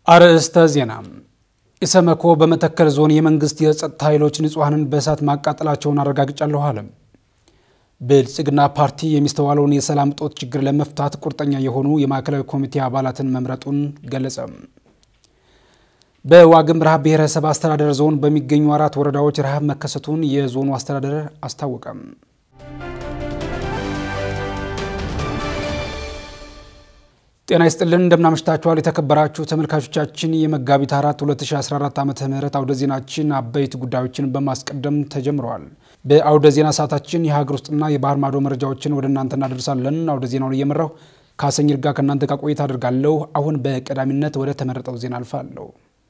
አርዕስተ ዜና። ኢሰመኮ በመተከል ዞን የመንግስት የጸጥታ ኃይሎች ንጹሐንን በእሳት ማቃጠላቸውን አረጋግጫለሁ አለ። ብልጽግና ፓርቲ የሚስተዋለውን የሰላም እጦት ችግር ለመፍታት ቁርጠኛ የሆኑ የማዕከላዊ ኮሚቴ አባላትን መምረጡን ገለጸ። በዋግምራ ብሔረሰብ አስተዳደር ዞን በሚገኙ አራት ወረዳዎች ረሃብ መከሰቱን የዞኑ አስተዳደር አስታወቀም። ጤና ይስጥልን እንደምናመሽታችኋል የተከበራችሁ ተመልካቾቻችን የመጋቢት አራት 2014 ዓ ም አውደ ዜናችን አበይት ጉዳዮችን በማስቀደም ተጀምረዋል። በአውደ ዜና ሰዓታችን የሀገር ውስጥና የባህር ማዶ መረጃዎችን ወደ እናንተ እናደርሳለን። አውደ ዜናውን እየመራው ካሰኝር ጋር ከእናንተ ጋር ቆይታ አድርጋለሁ። አሁን በቀዳሚነት ወደ ተመረጠው ዜና አልፋለሁ።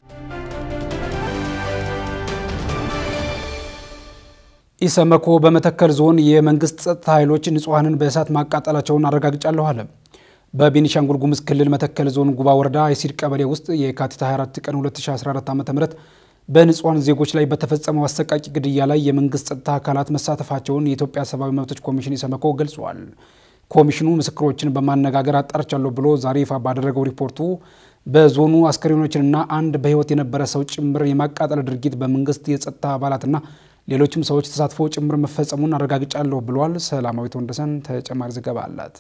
ኢሰመኮ በመተከል ዞን የመንግስት ጸጥታ ኃይሎች ንጹሐንን በእሳት ማቃጠላቸውን አረጋግጫለሁ አለ። በቤኒሻንጉል ጉሙዝ ክልል መተከል ዞን ጉባ ወረዳ የሲድ ቀበሌ ውስጥ የካቲት 24 ቀን 2014 ዓ ም በንጹሐን ዜጎች ላይ በተፈጸመው አሰቃቂ ግድያ ላይ የመንግስት ጸጥታ አካላት መሳተፋቸውን የኢትዮጵያ ሰብአዊ መብቶች ኮሚሽን ኢሰመኮ ገልጿል። ኮሚሽኑ ምስክሮችን በማነጋገር አጣርቻለሁ ብሎ ዛሬ ይፋ ባደረገው ሪፖርቱ በዞኑ አስከሬኖችንና አንድ በሕይወት የነበረ ሰው ጭምር የማቃጠል ድርጊት በመንግስት የጸጥታ አባላትና ሌሎችም ሰዎች ተሳትፎ ጭምር መፈጸሙን አረጋግጫለሁ ብሏል። ሰላማዊት ወንደሰን ተጨማሪ ዘገባ አላት።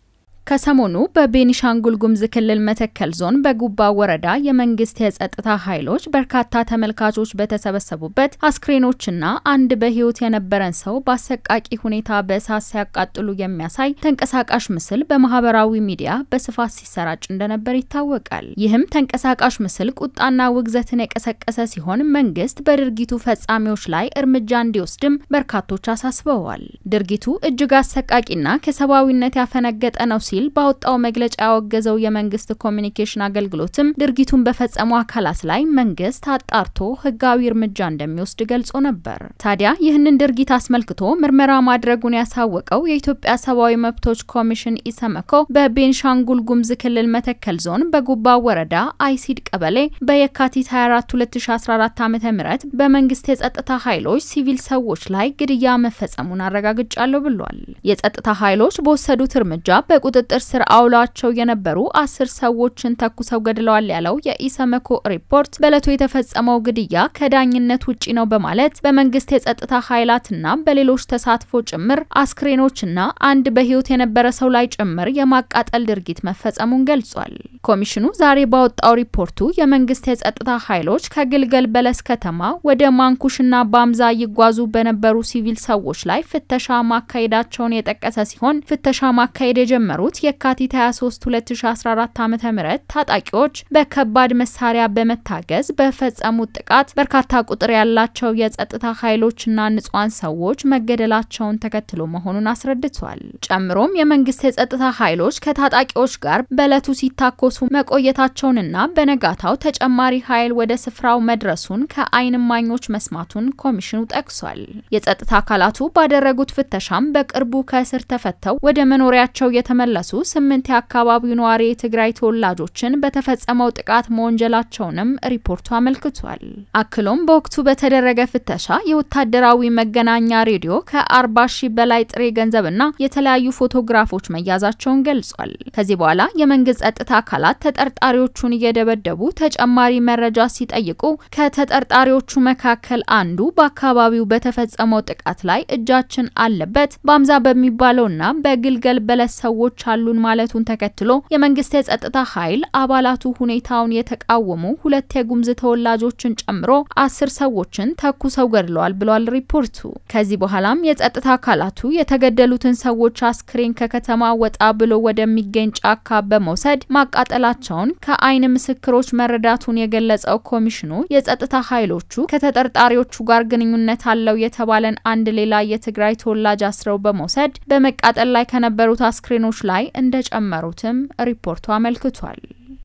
ከሰሞኑ በቤኒሻንጉል ጉሙዝ ክልል መተከል ዞን በጉባ ወረዳ የመንግስት የጸጥታ ኃይሎች በርካታ ተመልካቾች በተሰበሰቡበት አስክሬኖችና አንድ በሕይወት የነበረን ሰው በአሰቃቂ ሁኔታ በእሳት ሲያቃጥሉ የሚያሳይ ተንቀሳቃሽ ምስል በማህበራዊ ሚዲያ በስፋት ሲሰራጭ እንደነበር ይታወቃል። ይህም ተንቀሳቃሽ ምስል ቁጣና ውግዘትን የቀሰቀሰ ሲሆን መንግስት በድርጊቱ ፈጻሚዎች ላይ እርምጃ እንዲወስድም በርካቶች አሳስበዋል። ድርጊቱ እጅግ አሰቃቂና ከሰብአዊነት ያፈነገጠ ነው ሲል ባወጣው መግለጫ ያወገዘው የመንግስት ኮሚኒኬሽን አገልግሎትም ድርጊቱን በፈጸሙ አካላት ላይ መንግስት አጣርቶ ህጋዊ እርምጃ እንደሚወስድ ገልጾ ነበር። ታዲያ ይህንን ድርጊት አስመልክቶ ምርመራ ማድረጉን ያሳወቀው የኢትዮጵያ ሰብአዊ መብቶች ኮሚሽን ኢሰመኮ በቤንሻንጉል ጉሙዝ ክልል መተከል ዞን በጉባ ወረዳ አይሲድ ቀበሌ በየካቲት 24 2014 ዓ ም በመንግስት የጸጥታ ኃይሎች ሲቪል ሰዎች ላይ ግድያ መፈጸሙን አረጋግጫለሁ ብሏል። የጸጥታ ኃይሎች በወሰዱት እርምጃ በቁጥጥር ስር አውሏቸው የነበሩ አስር ሰዎችን ተኩሰው ገድለዋል ያለው የኢሰመኮ ሪፖርት በዕለቱ የተፈጸመው ግድያ ከዳኝነት ውጪ ነው በማለት በመንግስት የጸጥታ ኃይላትና በሌሎች ተሳትፎ ጭምር አስክሬኖችና አንድ በህይወት የነበረ ሰው ላይ ጭምር የማቃጠል ድርጊት መፈጸሙን ገልጿል። ኮሚሽኑ ዛሬ ባወጣው ሪፖርቱ የመንግስት የጸጥታ ኃይሎች ከግልገል በለስ ከተማ ወደ ማንኩሽና ባምዛ ይጓዙ በነበሩ ሲቪል ሰዎች ላይ ፍተሻ ማካሄዳቸውን የጠቀሰ ሲሆን ፍተሻ ማካሄድ የጀመሩት የካቲት 23 2014 ዓ.ም ታጣቂዎች በከባድ መሳሪያ በመታገዝ በፈጸሙት ጥቃት በርካታ ቁጥር ያላቸው የጸጥታ ኃይሎችና ንጹሃን ሰዎች መገደላቸውን ተከትሎ መሆኑን አስረድቷል። ጨምሮም የመንግስት የጸጥታ ኃይሎች ከታጣቂዎች ጋር በዕለቱ ሲታኮሱ መቆየታቸውንና በነጋታው ተጨማሪ ኃይል ወደ ስፍራው መድረሱን ከዓይን እማኞች መስማቱን ኮሚሽኑ ጠቅሷል። የጸጥታ አካላቱ ባደረጉት ፍተሻም በቅርቡ ከእስር ተፈተው ወደ መኖሪያቸው የተመለሱ ስምንት የአካባቢው ነዋሪ የትግራይ ተወላጆችን በተፈጸመው ጥቃት መወንጀላቸውንም ሪፖርቱ አመልክቷል። አክሎም በወቅቱ በተደረገ ፍተሻ የወታደራዊ መገናኛ ሬዲዮ ከ40 ሺህ በላይ ጥሬ ገንዘብና የተለያዩ ፎቶግራፎች መያዛቸውን ገልጿል። ከዚህ በኋላ የመንግስት ጸጥታ አካላት ተጠርጣሪዎቹን እየደበደቡ ተጨማሪ መረጃ ሲጠይቁ ከተጠርጣሪዎቹ መካከል አንዱ በአካባቢው በተፈጸመው ጥቃት ላይ እጃችን አለበት በአምዛ በሚባለውና በግልገል በለስ ሰዎች አሉን ማለቱን ተከትሎ የመንግስት የጸጥታ ኃይል አባላቱ ሁኔታውን የተቃወሙ ሁለት የጉሙዝ ተወላጆችን ጨምሮ አስር ሰዎችን ተኩሰው ገድለዋል ብሏል ሪፖርቱ። ከዚህ በኋላም የጸጥታ አካላቱ የተገደሉትን ሰዎች አስክሬን ከከተማ ወጣ ብሎ ወደሚገኝ ጫካ በመውሰድ ማቃጠላቸውን ከዓይን ምስክሮች መረዳቱን የገለጸው ኮሚሽኑ የጸጥታ ኃይሎቹ ከተጠርጣሪዎቹ ጋር ግንኙነት አለው የተባለን አንድ ሌላ የትግራይ ተወላጅ አስረው በመውሰድ በመቃጠል ላይ ከነበሩት አስክሬኖች ላይ እንደጨመሩትም ሪፖርቱ አመልክቷል።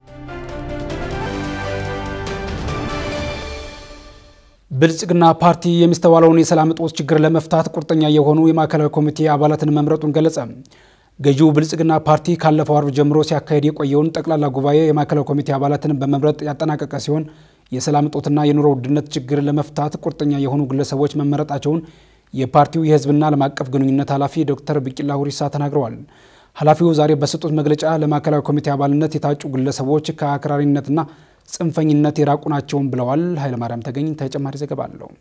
ብልጽግና ፓርቲ የሚስተዋለውን የሰላም እጦት ችግር ለመፍታት ቁርጠኛ የሆኑ የማዕከላዊ ኮሚቴ አባላትን መምረጡን ገለጸ። ገዢው ብልጽግና ፓርቲ ካለፈው አርብ ጀምሮ ሲያካሄድ የቆየውን ጠቅላላ ጉባኤ የማዕከላዊ ኮሚቴ አባላትን በመምረጥ ያጠናቀቀ ሲሆን የሰላም እጦትና የኑሮ ውድነት ችግር ለመፍታት ቁርጠኛ የሆኑ ግለሰቦች መመረጣቸውን የፓርቲው የሕዝብና ዓለም አቀፍ ግንኙነት ኃላፊ ዶክተር ቢቂላ ሁሪሳ ተናግረዋል። ኃላፊው ዛሬ በሰጡት መግለጫ ለማዕከላዊ ኮሚቴ አባልነት የታጩ ግለሰቦች ከአክራሪነትና ጽንፈኝነት የራቁ ናቸውም ብለዋል። ኃይለማርያም ተገኝ ተጨማሪ ዘገባ አለው።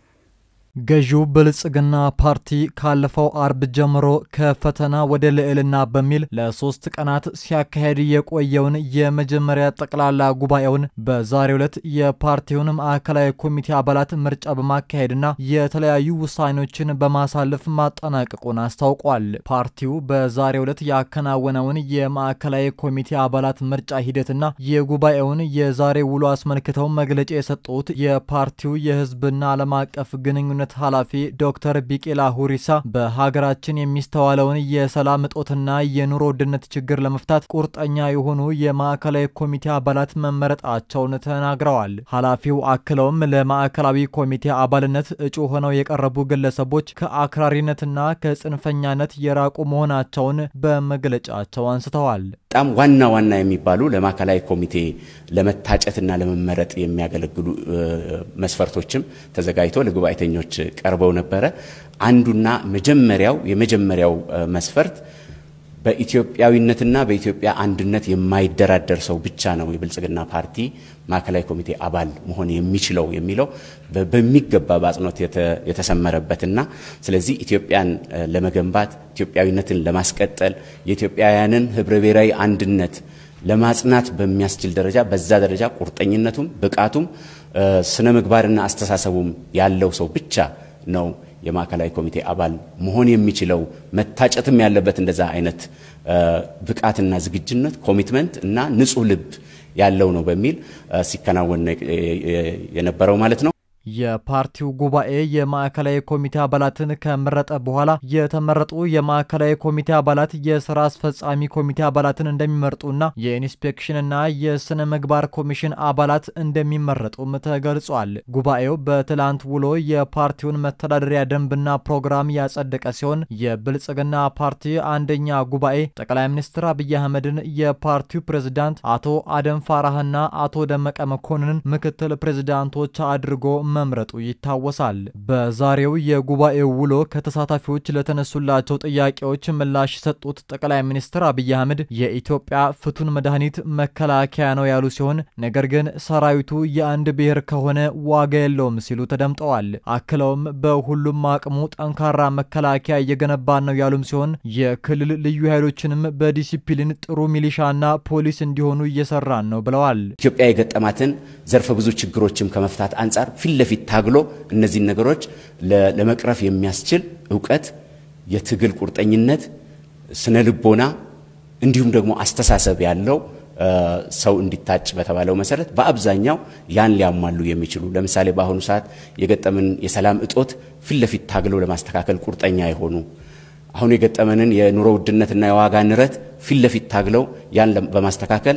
ገዢው ብልጽግና ፓርቲ ካለፈው አርብ ጀምሮ ከፈተና ወደ ልዕልና በሚል ለሶስት ቀናት ሲያካሄድ የቆየውን የመጀመሪያ ጠቅላላ ጉባኤውን በዛሬው ዕለት የፓርቲውን ማዕከላዊ ኮሚቴ አባላት ምርጫ በማካሄድና የተለያዩ ውሳኔዎችን በማሳለፍ ማጠናቀቁን አስታውቋል። ፓርቲው በዛሬው ዕለት ያከናወነውን የማዕከላዊ ኮሚቴ አባላት ምርጫ ሂደትና የጉባኤውን የዛሬ ውሎ አስመልክተው መግለጫ የሰጡት የፓርቲው የሕዝብና ዓለም አቀፍ ግንኙነት ነት ኃላፊ ዶክተር ቢቄላ ሁሪሳ በሀገራችን የሚስተዋለውን የሰላም እጦትና የኑሮ ውድነት ችግር ለመፍታት ቁርጠኛ የሆኑ የማዕከላዊ ኮሚቴ አባላት መመረጣቸውን ተናግረዋል። ኃላፊው አክለውም ለማዕከላዊ ኮሚቴ አባልነት እጩ ሆነው የቀረቡ ግለሰቦች ከአክራሪነትና ከጽንፈኛነት የራቁ መሆናቸውን በመግለጫቸው አንስተዋል። በጣም ዋና ዋና የሚባሉ ለማዕከላዊ ኮሚቴ ለመታጨትና ለመመረጥ የሚያገለግሉ መስፈርቶችም ተዘጋጅቶ ለጉባኤተኞች ቀርበው ነበረ። አንዱና መጀመሪያው የመጀመሪያው መስፈርት በኢትዮጵያዊነትና በኢትዮጵያ አንድነት የማይደራደር ሰው ብቻ ነው የብልጽግና ፓርቲ ማዕከላዊ ኮሚቴ አባል መሆን የሚችለው የሚለው በሚገባ በአጽንኦት የተሰመረበትና ስለዚህ ኢትዮጵያን ለመገንባት ኢትዮጵያዊነትን ለማስቀጠል የኢትዮጵያውያንን ህብረ ብሔራዊ አንድነት ለማጽናት በሚያስችል ደረጃ በዛ ደረጃ ቁርጠኝነቱም ብቃቱም ስነ ምግባርና አስተሳሰቡም ያለው ሰው ብቻ ነው የማዕከላዊ ኮሚቴ አባል መሆን የሚችለው መታጨትም ያለበት እንደዛ አይነት ብቃትና ዝግጁነት ኮሚትመንት እና ንጹህ ልብ ያለው ነው በሚል ሲከናወን የነበረው ማለት ነው። የፓርቲው ጉባኤ የማዕከላዊ ኮሚቴ አባላትን ከመረጠ በኋላ የተመረጡ የማዕከላዊ ኮሚቴ አባላት የስራ አስፈጻሚ ኮሚቴ አባላትን እንደሚመርጡና የኢንስፔክሽንና የስነ ምግባር ኮሚሽን አባላት እንደሚመረጡም ተገልጿል። ጉባኤው በትላንት ውሎ የፓርቲውን መተዳደሪያ ደንብና ፕሮግራም ያጸደቀ ሲሆን የብልጽግና ፓርቲ አንደኛ ጉባኤ ጠቅላይ ሚኒስትር አብይ አህመድን የፓርቲው ፕሬዝዳንት አቶ አደም ፋራህና አቶ ደመቀ መኮንንን ምክትል ፕሬዝዳንቶች አድርጎ መምረጡ ይታወሳል። በዛሬው የጉባኤው ውሎ ከተሳታፊዎች ለተነሱላቸው ጥያቄዎች ምላሽ የሰጡት ጠቅላይ ሚኒስትር አብይ አህመድ የኢትዮጵያ ፍቱን መድኃኒት መከላከያ ነው ያሉ ሲሆን ነገር ግን ሰራዊቱ የአንድ ብሔር ከሆነ ዋጋ የለውም ሲሉ ተደምጠዋል። አክለውም በሁሉም አቅሙ ጠንካራ መከላከያ እየገነባን ነው ያሉም ሲሆን የክልል ልዩ ኃይሎችንም በዲሲፕሊን ጥሩ ሚሊሻና ፖሊስ እንዲሆኑ እየሰራን ነው ብለዋል። ኢትዮጵያ የገጠማትን ዘርፈ ብዙ ችግሮችም ከመፍታት አንጻር ፊት ለፊት ታግሎ እነዚህን ነገሮች ለመቅረፍ የሚያስችል እውቀት፣ የትግል ቁርጠኝነት፣ ስነ ልቦና እንዲሁም ደግሞ አስተሳሰብ ያለው ሰው እንዲታጭ በተባለው መሰረት በአብዛኛው ያን ሊያሟሉ የሚችሉ ለምሳሌ በአሁኑ ሰዓት የገጠምን የሰላም እጦት ፊት ለፊት ታግለው ለማስተካከል ቁርጠኛ የሆኑ አሁን የገጠመንን የኑሮ ውድነትና የዋጋ ንረት ፊት ለፊት ታግለው ያን በማስተካከል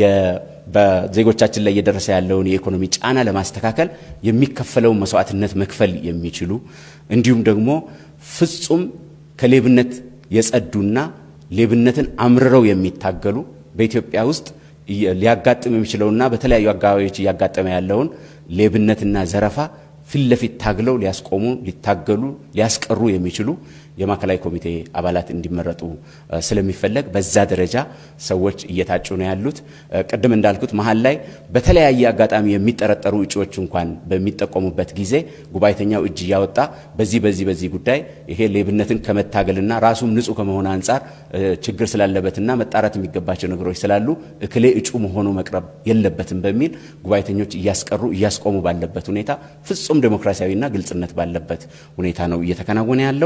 በዜጎቻችን ላይ እየደረሰ ያለውን የኢኮኖሚ ጫና ለማስተካከል የሚከፈለውን መስዋዕትነት መክፈል የሚችሉ እንዲሁም ደግሞ ፍጹም ከሌብነት የጸዱና ሌብነትን አምርረው የሚታገሉ በኢትዮጵያ ውስጥ ሊያጋጥም የሚችለውና በተለያዩ አካባቢዎች እያጋጠመ ያለውን ሌብነትና ዘረፋ ፊት ለፊት ታግለው ሊያስቆሙ፣ ሊታገሉ፣ ሊያስቀሩ የሚችሉ የማዕከላዊ ኮሚቴ አባላት እንዲመረጡ ስለሚፈለግ በዛ ደረጃ ሰዎች እየታጩ ነው ያሉት። ቅድም እንዳልኩት መሀል ላይ በተለያየ አጋጣሚ የሚጠረጠሩ እጩዎች እንኳን በሚጠቆሙበት ጊዜ ጉባኤተኛው እጅ እያወጣ በዚህ በዚህ በዚህ ጉዳይ ይሄ ሌብነትን ከመታገልና ራሱም ንጹሕ ከመሆን አንጻር ችግር ስላለበትና መጣራት የሚገባቸው ነገሮች ስላሉ እክሌ እጩ መሆኑ መቅረብ የለበትም በሚል ጉባኤተኞች እያስቀሩ እያስቆሙ ባለበት ሁኔታ ፍጹም ዴሞክራሲያዊና ግልጽነት ባለበት ሁኔታ ነው እየተከናወነ ያለው።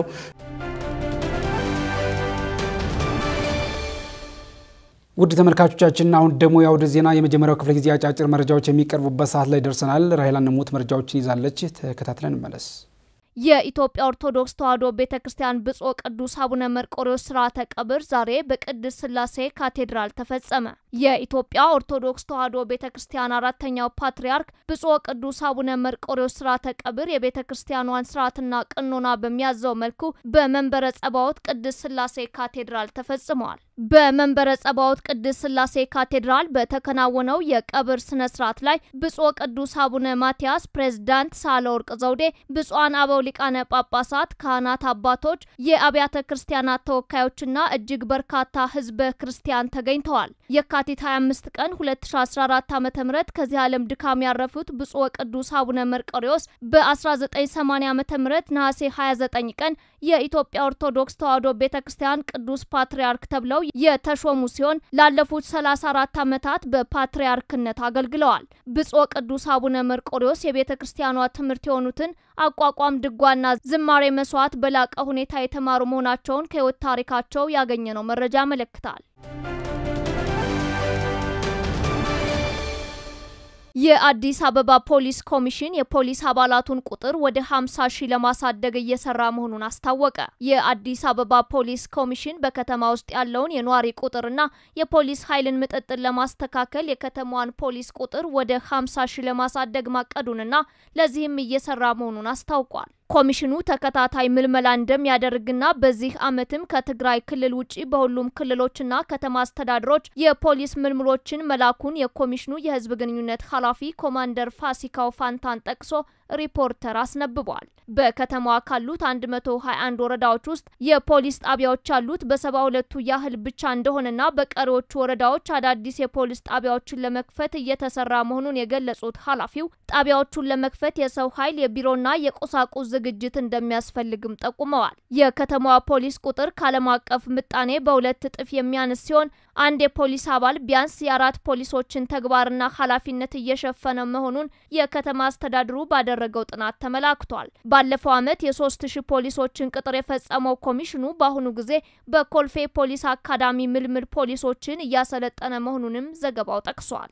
ውድ ተመልካቾቻችን አሁን ደግሞ የአውደ ዜና የመጀመሪያው ክፍለ ጊዜ አጫጭር መረጃዎች የሚቀርቡበት ሰዓት ላይ ደርሰናል። ራሄላ ነሙት መረጃዎችን ይዛለች። ተከታትለን እንመለስ። የኢትዮጵያ ኦርቶዶክስ ተዋሕዶ ቤተ ክርስቲያን ብፁዕ ቅዱስ አቡነ መርቆሬዎስ ስርዓተ ቀብር ዛሬ በቅድስት ሥላሴ ካቴድራል ተፈጸመ። የኢትዮጵያ ኦርቶዶክስ ተዋሕዶ ቤተ ክርስቲያን አራተኛው ፓትርያርክ ብፁዕ ቅዱስ አቡነ መርቆሬዎስ ስርዓተ ቀብር የቤተ ክርስቲያኗን ስርዓትና ቅኖና በሚያዘው መልኩ በመንበረ ጸባዖት ቅድስት ሥላሴ ካቴድራል ተፈጽመዋል። በመንበረ ጸባዖት ቅድስት ሥላሴ ካቴድራል በተከናወነው የቀብር ስነ ስርዓት ላይ ብፁዕ ቅዱስ አቡነ ማትያስ፣ ፕሬዝዳንት ሳህለወርቅ ዘውዴ፣ ብፁዓን አበው ሊቃነ ጳጳሳት፣ ካህናት አባቶች፣ የአብያተ ክርስቲያናት ተወካዮችና እጅግ በርካታ ህዝበ ክርስቲያን ተገኝተዋል። የካቲት 25 ቀን 2014 ዓ ም ከዚህ ዓለም ድካም ያረፉት ብፁዕ ቅዱስ አቡነ መርቆሬዎስ በ1980 ዓ ም ነሐሴ 29 ቀን የኢትዮጵያ ኦርቶዶክስ ተዋሕዶ ቤተ ክርስቲያን ቅዱስ ፓትርያርክ ተብለው የተሾሙ ሲሆን ላለፉት 34 ዓመታት በፓትርያርክነት አገልግለዋል። ብፁዕ ቅዱስ አቡነ መርቆሬዎስ የቤተ ክርስቲያኗ ትምህርት የሆኑትን አቋቋም፣ ድጓና ዝማሬ መስዋዕት በላቀ ሁኔታ የተማሩ መሆናቸውን ከህይወት ታሪካቸው ያገኘነው መረጃ ያመለክታል። የአዲስ አበባ ፖሊስ ኮሚሽን የፖሊስ አባላቱን ቁጥር ወደ 50 ሺህ ለማሳደግ እየሰራ መሆኑን አስታወቀ። የአዲስ አበባ ፖሊስ ኮሚሽን በከተማ ውስጥ ያለውን የነዋሪ ቁጥርና የፖሊስ ኃይልን ምጥጥን ለማስተካከል የከተማዋን ፖሊስ ቁጥር ወደ 50 ሺህ ለማሳደግ ማቀዱንና ለዚህም እየሰራ መሆኑን አስታውቋል። ኮሚሽኑ ተከታታይ ምልመላ እንደሚያደርግና በዚህ ዓመትም ከትግራይ ክልል ውጪ በሁሉም ክልሎችና ከተማ አስተዳደሮች የፖሊስ ምልምሎችን መላኩን የኮሚሽኑ የሕዝብ ግንኙነት ኃላፊ ኮማንደር ፋሲካው ፋንታን ጠቅሶ ሪፖርተር አስነብቧል። በከተማዋ ካሉት 121 ወረዳዎች ውስጥ የፖሊስ ጣቢያዎች ያሉት በሰባ ሁለቱ ያህል ብቻ እንደሆነና በቀሪዎቹ ወረዳዎች አዳዲስ የፖሊስ ጣቢያዎችን ለመክፈት እየተሰራ መሆኑን የገለጹት ኃላፊው ጣቢያዎቹን ለመክፈት የሰው ኃይል፣ የቢሮና የቁሳቁስ ዝግጅት እንደሚያስፈልግም ጠቁመዋል። የከተማዋ ፖሊስ ቁጥር ከዓለም አቀፍ ምጣኔ በሁለት እጥፍ የሚያንስ ሲሆን አንድ የፖሊስ አባል ቢያንስ የአራት ፖሊሶችን ተግባርና ኃላፊነት እየሸፈነ መሆኑን የከተማ አስተዳድሩ ባደረገው ጥናት ተመላክቷል። ባለፈው ዓመት የሶስት ሺህ ፖሊሶችን ቅጥር የፈጸመው ኮሚሽኑ በአሁኑ ጊዜ በኮልፌ ፖሊስ አካዳሚ ምልምል ፖሊሶችን እያሰለጠነ መሆኑንም ዘገባው ጠቅሷል።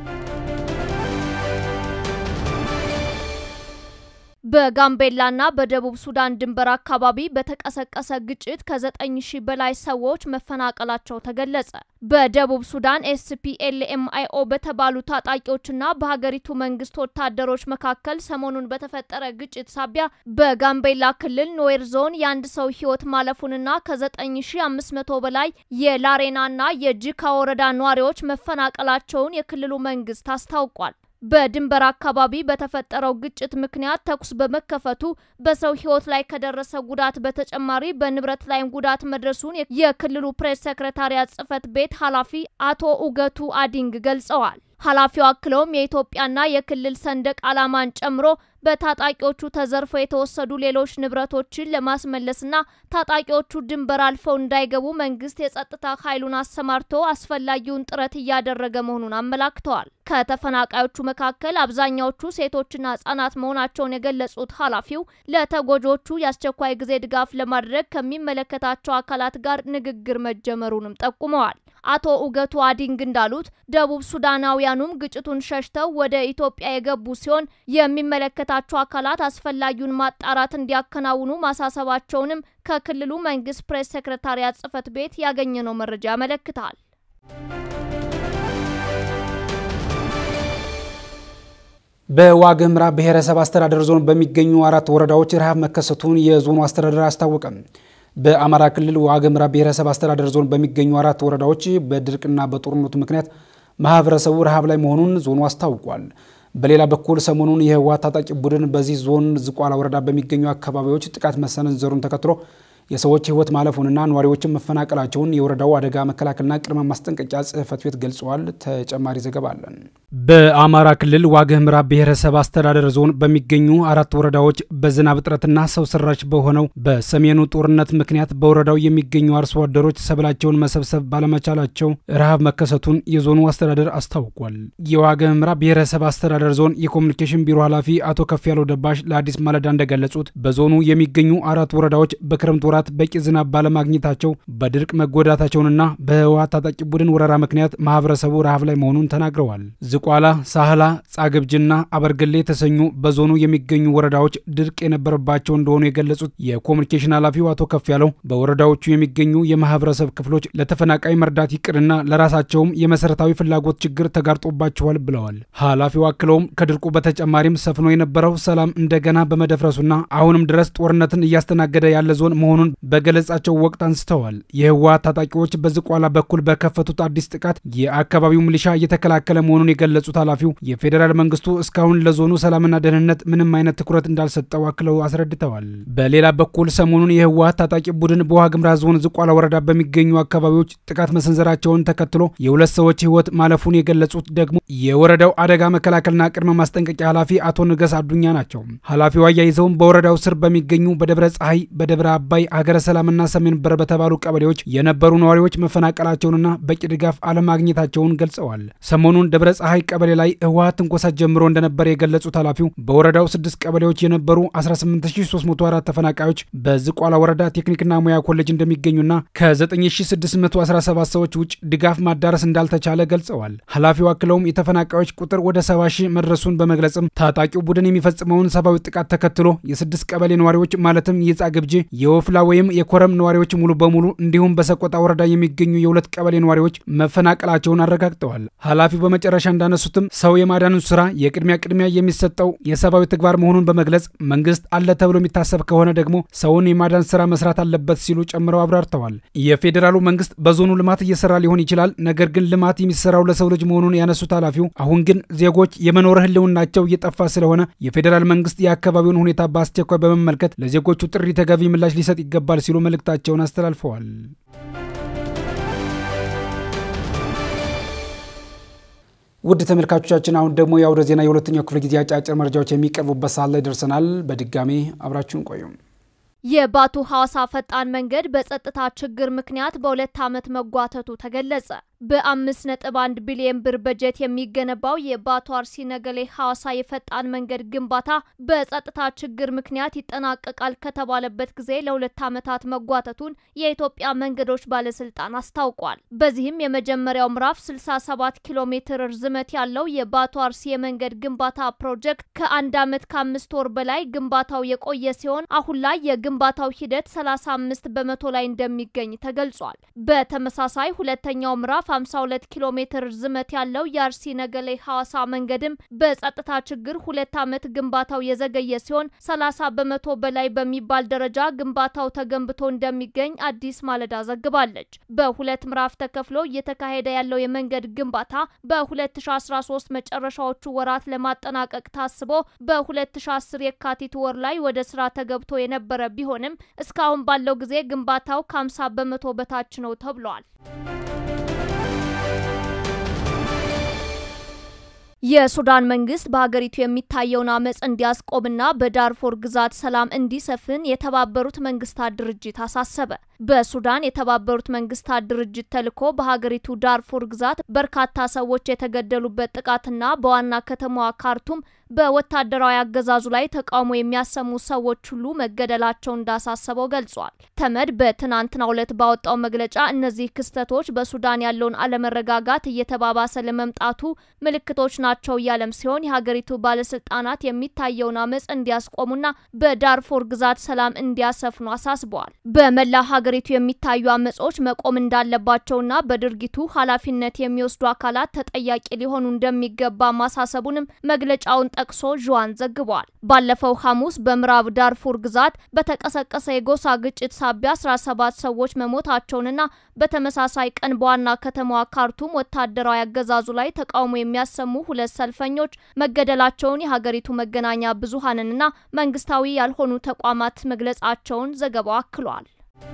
በጋምቤላና በደቡብ ሱዳን ድንበር አካባቢ በተቀሰቀሰ ግጭት ከዘጠኝ ሺህ በላይ ሰዎች መፈናቀላቸው ተገለጸ። በደቡብ ሱዳን ኤስፒኤልኤምአይኦ በተባሉ ታጣቂዎችና በሀገሪቱ መንግስት ወታደሮች መካከል ሰሞኑን በተፈጠረ ግጭት ሳቢያ በጋምቤላ ክልል ኖዌር ዞን የአንድ ሰው ሕይወት ማለፉንና ከ9500 በላይ የላሬናና የጂካ ወረዳ ነዋሪዎች መፈናቀላቸውን የክልሉ መንግስት አስታውቋል። በድንበር አካባቢ በተፈጠረው ግጭት ምክንያት ተኩስ በመከፈቱ በሰው ሕይወት ላይ ከደረሰ ጉዳት በተጨማሪ በንብረት ላይም ጉዳት መድረሱን የክልሉ ፕሬስ ሰክሬታሪያት ጽህፈት ቤት ኃላፊ አቶ ኡገቱ አዲንግ ገልጸዋል። ኃላፊው አክለውም የኢትዮጵያና የክልል ሰንደቅ ዓላማን ጨምሮ በታጣቂዎቹ ተዘርፈው የተወሰዱ ሌሎች ንብረቶችን ለማስመለስና ታጣቂዎቹ ድንበር አልፈው እንዳይገቡ መንግስት የጸጥታ ኃይሉን አሰማርቶ አስፈላጊውን ጥረት እያደረገ መሆኑን አመላክተዋል። ከተፈናቃዮቹ መካከል አብዛኛዎቹ ሴቶችና ህጻናት መሆናቸውን የገለጹት ኃላፊው ለተጎጆቹ የአስቸኳይ ጊዜ ድጋፍ ለማድረግ ከሚመለከታቸው አካላት ጋር ንግግር መጀመሩንም ጠቁመዋል። አቶ ኡገቱ አዲንግ እንዳሉት ደቡብ ሱዳናውያኑም ግጭቱን ሸሽተው ወደ ኢትዮጵያ የገቡ ሲሆን የሚመለከታቸው አካላት አስፈላጊውን ማጣራት እንዲያከናውኑ ማሳሰባቸውንም ከክልሉ መንግስት ፕሬስ ሴክሬታሪያት ጽህፈት ቤት ያገኘነው መረጃ ያመለክታል። በዋግኽምራ ብሔረሰብ አስተዳደር ዞን በሚገኙ አራት ወረዳዎች ረሃብ መከሰቱን የዞኑ አስተዳደር አስታወቀም። በአማራ ክልል ዋግኽምራ ብሔረሰብ አስተዳደር ዞን በሚገኙ አራት ወረዳዎች በድርቅና በጦርነቱ ምክንያት ማህበረሰቡ ረሃብ ላይ መሆኑን ዞኑ አስታውቋል። በሌላ በኩል ሰሞኑን የህወሓት ታጣቂ ቡድን በዚህ ዞን ዝቋላ ወረዳ በሚገኙ አካባቢዎች ጥቃት መሰንዘሩን ተከትሎ የሰዎች ህይወት ማለፉንና ነዋሪዎችን መፈናቀላቸውን የወረዳው አደጋ መከላከልና ቅድመ ማስጠንቀቂያ ጽህፈት ቤት ገልጸዋል። ተጨማሪ ዘገባ አለን። በአማራ ክልል ዋግኽምራ ብሔረሰብ አስተዳደር ዞን በሚገኙ አራት ወረዳዎች በዝናብ እጥረትና ሰው ሰራሽ በሆነው በሰሜኑ ጦርነት ምክንያት በወረዳው የሚገኙ አርሶ አደሮች ሰብላቸውን መሰብሰብ ባለመቻላቸው ረሃብ መከሰቱን የዞኑ አስተዳደር አስታውቋል። የዋግኽምራ ብሔረሰብ አስተዳደር ዞን የኮሚኒኬሽን ቢሮ ኃላፊ አቶ ከፍ ያለው ደባሽ ለአዲስ ማለዳ እንደገለጹት በዞኑ የሚገኙ አራት ወረዳዎች በክረምት ወራት በቂ ዝናብ ባለማግኘታቸው በድርቅ መጎዳታቸውንና በህወሓት ታጣቂ ቡድን ወረራ ምክንያት ማህበረሰቡ ረሃብ ላይ መሆኑን ተናግረዋል። ዝቋላ፣ ሳህላ፣ ጻግብጅና አበርገሌ የተሰኙ በዞኑ የሚገኙ ወረዳዎች ድርቅ የነበረባቸው እንደሆኑ የገለጹት የኮሚኒኬሽን ኃላፊው አቶ ከፍ ያለው በወረዳዎቹ የሚገኙ የማህበረሰብ ክፍሎች ለተፈናቃይ መርዳት ይቅርና ለራሳቸውም የመሰረታዊ ፍላጎት ችግር ተጋርጦባቸዋል ብለዋል። ኃላፊው አክለውም ከድርቁ በተጨማሪም ሰፍኖ የነበረው ሰላም እንደገና በመደፍረሱና አሁንም ድረስ ጦርነትን እያስተናገደ ያለ ዞን መሆኑን በገለጻቸው ወቅት አንስተዋል። የህወሓት ታጣቂዎች በዝቋላ በኩል በከፈቱት አዲስ ጥቃት የአካባቢው ሚሊሻ እየተከላከለ መሆኑን የገለጹት ኃላፊው የፌዴራል መንግስቱ እስካሁን ለዞኑ ሰላምና ደህንነት ምንም አይነት ትኩረት እንዳልሰጠው አክለው አስረድተዋል። በሌላ በኩል ሰሞኑን የህወሓት ታጣቂ ቡድን በዋግምራ ዞን ዝቋላ ወረዳ በሚገኙ አካባቢዎች ጥቃት መሰንዘራቸውን ተከትሎ የሁለት ሰዎች ህይወት ማለፉን የገለጹት ደግሞ የወረዳው አደጋ መከላከልና ቅድመ ማስጠንቀቂያ ኃላፊ አቶ ንገስ አዱኛ ናቸው። ኃላፊው አያይዘውም በወረዳው ስር በሚገኙ በደብረ ፀሐይ፣ በደብረ አባይ፣ ሀገረ ሰላምና ሰሜን በር በተባሉ ቀበሌዎች የነበሩ ነዋሪዎች መፈናቀላቸውንና በቂ ድጋፍ አለማግኘታቸውን ገልጸዋል። ሰሞኑን ደብረ ፀሐይ ቀበሌ ላይ ህወሓት ትንኮሳ ጀምሮ እንደነበር የገለጹት ኃላፊው በወረዳው ስድስት ቀበሌዎች የነበሩ 18304 ተፈናቃዮች በዝቋላ ወረዳ ቴክኒክና ሙያ ኮሌጅ እንደሚገኙና ከ9617 ሰዎች ውጭ ድጋፍ ማዳረስ እንዳልተቻለ ገልጸዋል። ኃላፊው አክለውም የተፈናቃዮች ቁጥር ወደ 70 ሺህ መድረሱን በመግለጽም ታጣቂው ቡድን የሚፈጽመውን ሰብአዊ ጥቃት ተከትሎ የስድስት ቀበሌ ነዋሪዎች ማለትም የጻግብጂ፣ የወፍላ ወይም የኮረም ነዋሪዎች ሙሉ በሙሉ እንዲሁም በሰቆጣ ወረዳ የሚገኙ የሁለት ቀበሌ ነዋሪዎች መፈናቀላቸውን አረጋግጠዋል። ኃላፊው በመጨረሻ እንዳነሱትም ሰው የማዳኑን ስራ የቅድሚያ ቅድሚያ የሚሰጠው የሰብአዊ ተግባር መሆኑን በመግለጽ መንግስት አለ ተብሎ የሚታሰብ ከሆነ ደግሞ ሰውን የማዳን ስራ መስራት አለበት ሲሉ ጨምረው አብራርተዋል። የፌዴራሉ መንግስት በዞኑ ልማት እየሰራ ሊሆን ይችላል። ነገር ግን ልማት የሚሰራው ለሰው ልጅ መሆኑን ያነሱት ኃላፊው አሁን ግን ዜጎች የመኖር ህልውናቸው እየጠፋ ስለሆነ የፌዴራል መንግስት የአካባቢውን ሁኔታ በአስቸኳይ በመመልከት ለዜጎቹ ጥሪ ተገቢ ምላሽ ሊሰጥ ይገባል ሲሉ መልእክታቸውን አስተላልፈዋል። ውድ ተመልካቾቻችን አሁን ደግሞ የአውደ ዜና የሁለተኛው ክፍለ ጊዜ አጫጭር መረጃዎች የሚቀርቡበት ሰዓት ላይ ደርሰናል። በድጋሜ አብራችሁን ቆዩ። የባቱ ሐዋሳ ፈጣን መንገድ በጸጥታ ችግር ምክንያት በሁለት ዓመት መጓተቱ ተገለጸ። በአምስት ነጥብ አንድ ቢሊዮን ብር በጀት የሚገነባው የባቱ አርሲ ነገሌ ሐዋሳ የፈጣን መንገድ ግንባታ በጸጥታ ችግር ምክንያት ይጠናቀቃል ከተባለበት ጊዜ ለሁለት ዓመታት መጓተቱን የኢትዮጵያ መንገዶች ባለስልጣን አስታውቋል። በዚህም የመጀመሪያው ምዕራፍ 67 ኪሎ ሜትር ርዝመት ያለው የባቱ አርሲ የመንገድ ግንባታ ፕሮጀክት ከአንድ ዓመት ከአምስት ወር በላይ ግንባታው የቆየ ሲሆን አሁን ላይ የግንባታው ሂደት 35 በመቶ ላይ እንደሚገኝ ተገልጿል። በተመሳሳይ ሁለተኛው ምዕራፍ 52 ኪሎ ሜትር ርዝመት ያለው የአርሲ ነገሌ ሐዋሳ መንገድም በጸጥታ ችግር ሁለት ዓመት ግንባታው የዘገየ ሲሆን 30 በመቶ በላይ በሚባል ደረጃ ግንባታው ተገንብቶ እንደሚገኝ አዲስ ማለዳ ዘግባለች። በሁለት ምዕራፍ ተከፍሎ እየተካሄደ ያለው የመንገድ ግንባታ በ2013 መጨረሻዎቹ ወራት ለማጠናቀቅ ታስቦ በ2010 የካቲት ወር ላይ ወደ ስራ ተገብቶ የነበረ ቢሆንም እስካሁን ባለው ጊዜ ግንባታው ከ50 በመቶ በታች ነው ተብሏል። የሱዳን መንግስት በሀገሪቱ የሚታየውን አመፅ እንዲያስቆምና በዳርፎር ግዛት ሰላም እንዲሰፍን የተባበሩት መንግስታት ድርጅት አሳሰበ። በሱዳን የተባበሩት መንግስታት ድርጅት ተልዕኮ በሀገሪቱ ዳርፉር ግዛት በርካታ ሰዎች የተገደሉበት ጥቃትና በዋና ከተማዋ ካርቱም በወታደራዊ አገዛዙ ላይ ተቃውሞ የሚያሰሙ ሰዎች ሁሉ መገደላቸው እንዳሳሰበው ገልጿል። ተመድ በትናንትናው ዕለት ባወጣው መግለጫ እነዚህ ክስተቶች በሱዳን ያለውን አለመረጋጋት እየተባባሰ ለመምጣቱ ምልክቶች ናቸው እያለም ሲሆን የሀገሪቱ ባለስልጣናት የሚታየውን አመፅ እንዲያስቆሙና በዳርፎር ግዛት ሰላም እንዲያሰፍኑ አሳስበዋል። በመላ ሀገሪቱ የሚታዩ አመጾች መቆም እንዳለባቸውና በድርጊቱ ኃላፊነት የሚወስዱ አካላት ተጠያቂ ሊሆኑ እንደሚገባ ማሳሰቡንም መግለጫውን ጠቅሶ ዥዋን ዘግቧል። ባለፈው ሐሙስ በምዕራብ ዳርፉር ግዛት በተቀሰቀሰ የጎሳ ግጭት ሳቢያ 17 ሰዎች መሞታቸውንና በተመሳሳይ ቀን በዋና ከተማዋ ካርቱም ወታደራዊ አገዛዙ ላይ ተቃውሞ የሚያሰሙ ሁለት ሰልፈኞች መገደላቸውን የሀገሪቱ መገናኛ ብዙሃንንና መንግስታዊ ያልሆኑ ተቋማት መግለጻቸውን ዘገባው አክሏል።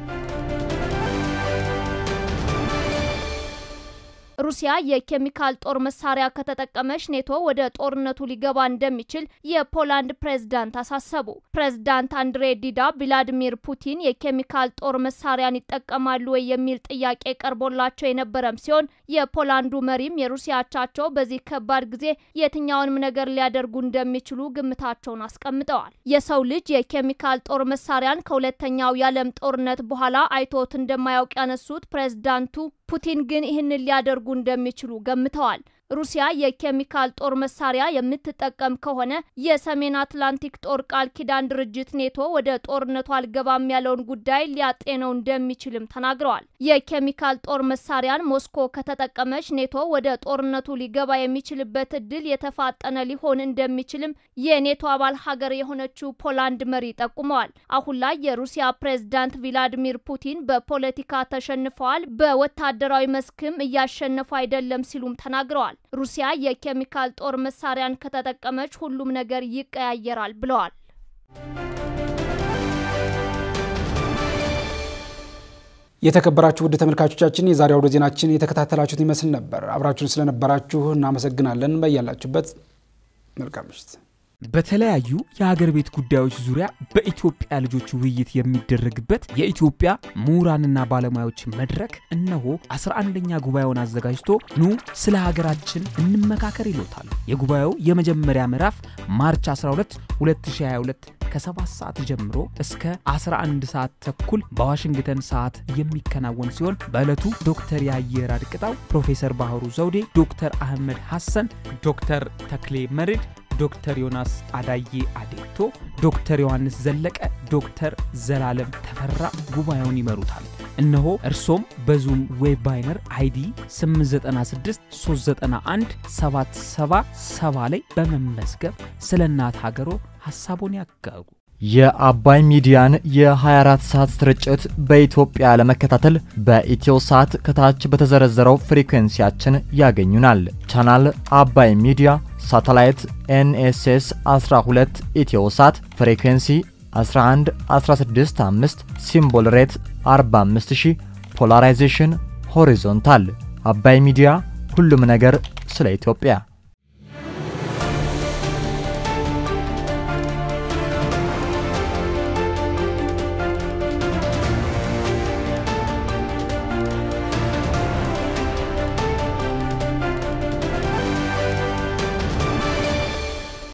ሩሲያ የኬሚካል ጦር መሳሪያ ከተጠቀመች ኔቶ ወደ ጦርነቱ ሊገባ እንደሚችል የፖላንድ ፕሬዝዳንት አሳሰቡ። ፕሬዝዳንት አንድሬ ዲዳ ቭላዲሚር ፑቲን የኬሚካል ጦር መሳሪያን ይጠቀማሉ ወይ የሚል ጥያቄ ቀርቦላቸው የነበረም ሲሆን የፖላንዱ መሪም የሩሲያ አቻቸው በዚህ ከባድ ጊዜ የትኛውንም ነገር ሊያደርጉ እንደሚችሉ ግምታቸውን አስቀምጠዋል። የሰው ልጅ የኬሚካል ጦር መሳሪያን ከሁለተኛው የዓለም ጦርነት በኋላ አይቶት እንደማያውቅ ያነሱት ፕሬዝዳንቱ ፑቲን ግን ይህንን ሊያደርጉ እንደሚችሉ ገምተዋል። ሩሲያ የኬሚካል ጦር መሳሪያ የምትጠቀም ከሆነ የሰሜን አትላንቲክ ጦር ቃል ኪዳን ድርጅት ኔቶ ወደ ጦርነቱ አልገባም ያለውን ጉዳይ ሊያጤነው እንደሚችልም ተናግረዋል። የኬሚካል ጦር መሳሪያን ሞስኮ ከተጠቀመች ኔቶ ወደ ጦርነቱ ሊገባ የሚችልበት እድል የተፋጠነ ሊሆን እንደሚችልም የኔቶ አባል ሀገር የሆነችው ፖላንድ መሪ ጠቁመዋል። አሁን ላይ የሩሲያ ፕሬዝዳንት ቪላዲሚር ፑቲን በፖለቲካ ተሸንፈዋል፣ በወታደራዊ መስክም እያሸነፉ አይደለም ሲሉም ተናግረዋል። ሩሲያ የኬሚካል ጦር መሳሪያን ከተጠቀመች ሁሉም ነገር ይቀያየራል ብለዋል። የተከበራችሁ ውድ ተመልካቾቻችን የዛሬ አውደ ዜናችን የተከታተላችሁት ይመስል ነበር። አብራችሁን ስለነበራችሁ እናመሰግናለን። በያላችሁበት መልካም ምሽት። በተለያዩ የሀገር ቤት ጉዳዮች ዙሪያ በኢትዮጵያ ልጆች ውይይት የሚደረግበት የኢትዮጵያ ምሁራንና ባለሙያዎች መድረክ እነሆ 11ኛ ጉባኤውን አዘጋጅቶ ኑ ስለ ሀገራችን እንመካከር ይሎታል። የጉባኤው የመጀመሪያ ምዕራፍ ማርች 12 2022 ከ7 ሰዓት ጀምሮ እስከ 11 ሰዓት ተኩል በዋሽንግተን ሰዓት የሚከናወን ሲሆን በዕለቱ ዶክተር የአየር አድቅጣው፣ ፕሮፌሰር ባህሩ ዘውዴ፣ ዶክተር አህመድ ሐሰን፣ ዶክተር ተክሌ መርድ ዶክተር ዮናስ አዳዬ አዴቶ፣ ዶክተር ዮሐንስ ዘለቀ፣ ዶክተር ዘላለም ተፈራ ጉባኤውን ይመሩታል። እነሆ እርሶም በዙም ዌብ ባይነር አይዲ 896 391 777 ላይ በመመዝገብ ስለ እናት ሀገሮ ሀሳቦን ያጋሩ። የአባይ ሚዲያን የ24 ሰዓት ስርጭት በኢትዮጵያ ለመከታተል በኢትዮ ሳት ከታች በተዘረዘረው ፍሪኩዌንሲያችን ያገኙናል። ቻናል አባይ ሚዲያ፣ ሳተላይት ኤንኤስኤስ 12 ኢትዮ ሳት፣ ፍሪኩዌንሲ 11 165፣ ሲምቦል ሬት 45000፣ ፖላራይዜሽን ሆሪዞንታል። አባይ ሚዲያ ሁሉም ነገር ስለ ኢትዮጵያ